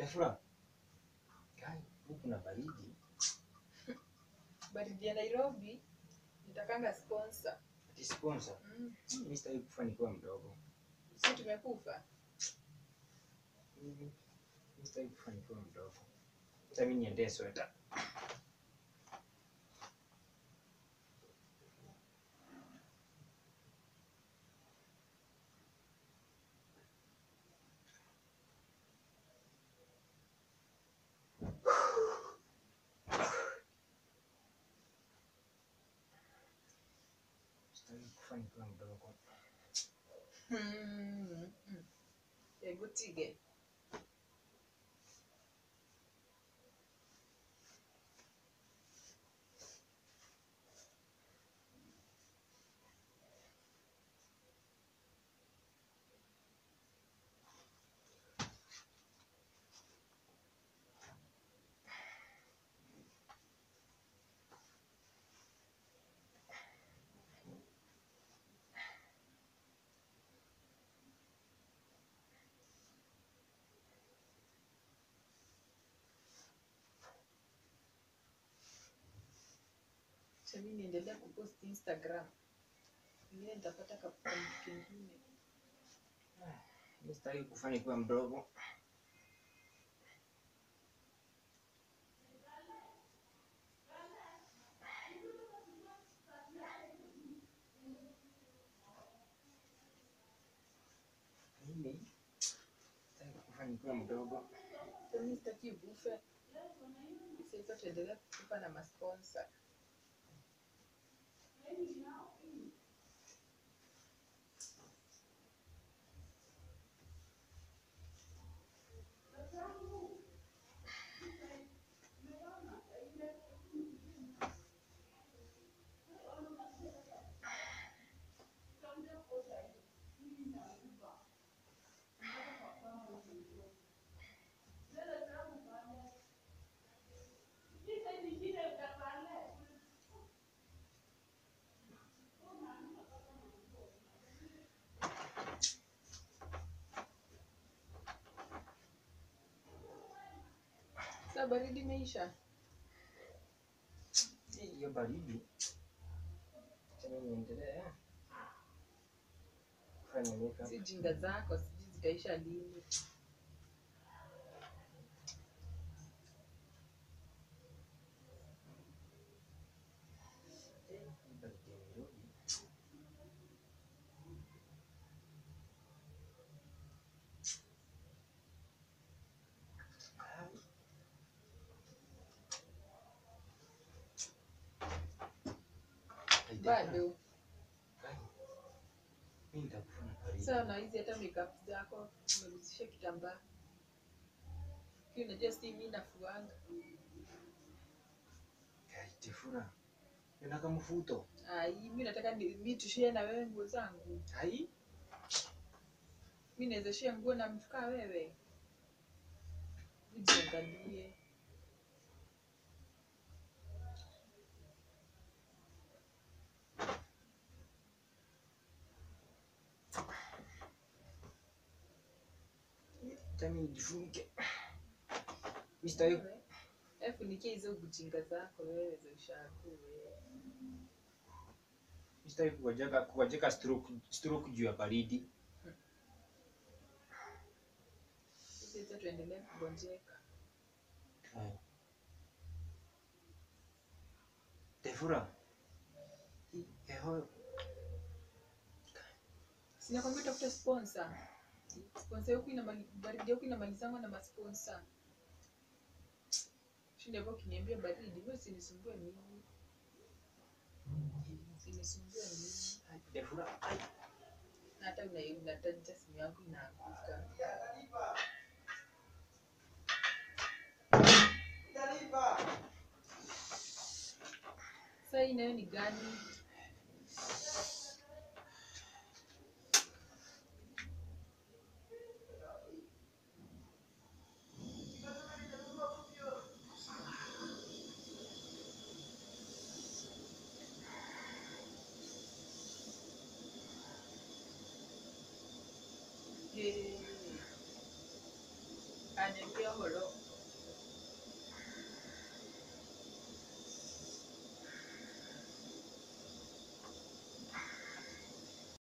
Tefura. Kai, huku kuna baridi. baridi ya nairobi nitakanga sponsor Ati sponsor. mm. Mimi sitaki kufa nikiwa mdogo. si tumekufa Mhm. Mimi sitaki kufa nikiwa mdogo. Sasa mimi niendee sweta. Sitaki kufa nikiwa mdogo. mm. mm. hebu tige chami niendelea kupost instagram ingine nitapata kapoint kingine Mimi sitaki kufa nikiwa mdogo. Mimi sitaki kufa nikiwa mdogo. chami sitaki ubufe sasa tuendelea kukupa na masponsa sa baridi imeisha Hii Hiyo baridi. Sasa niendelee. Kufanya makeup. si jinga zako sijui zitaisha lini Baridi ya Nairobi. Ai. bado Mimi nitakufa na baridi. sawa na hizi hata makeup zako umegusisha kitambaa Hii unajua si mi nafuanga Kai, Tefura. Unataka mfuto? ai mi nataka ni- mi tushie na wewe nguo zangu Hai? mi naweza shia nguo na mtu kaa wewe ujiangalie Acha mimi nijifunike. Mimi sitaki Wewe, eh, funikia hizo bujinga zako wewe za ushaku wewe mimi sitaki kuwajeka kuwajeka stroke stroke juu ya baridi. sisi hata tuendelee kugonjeka Hai. Tefura. Hii Eho, sinakwambia utafuta sponsor sponsor huku inamali- baridi huku inamalizangwa na masponsa shinda hapo ukiniambia baridi wewe usinisumbue mimi usinisumbue mimi ai, Tefura. Ai. na hata una- unataja simu yangu inaanguka saa hii nayo ni gani Eh. niambie horo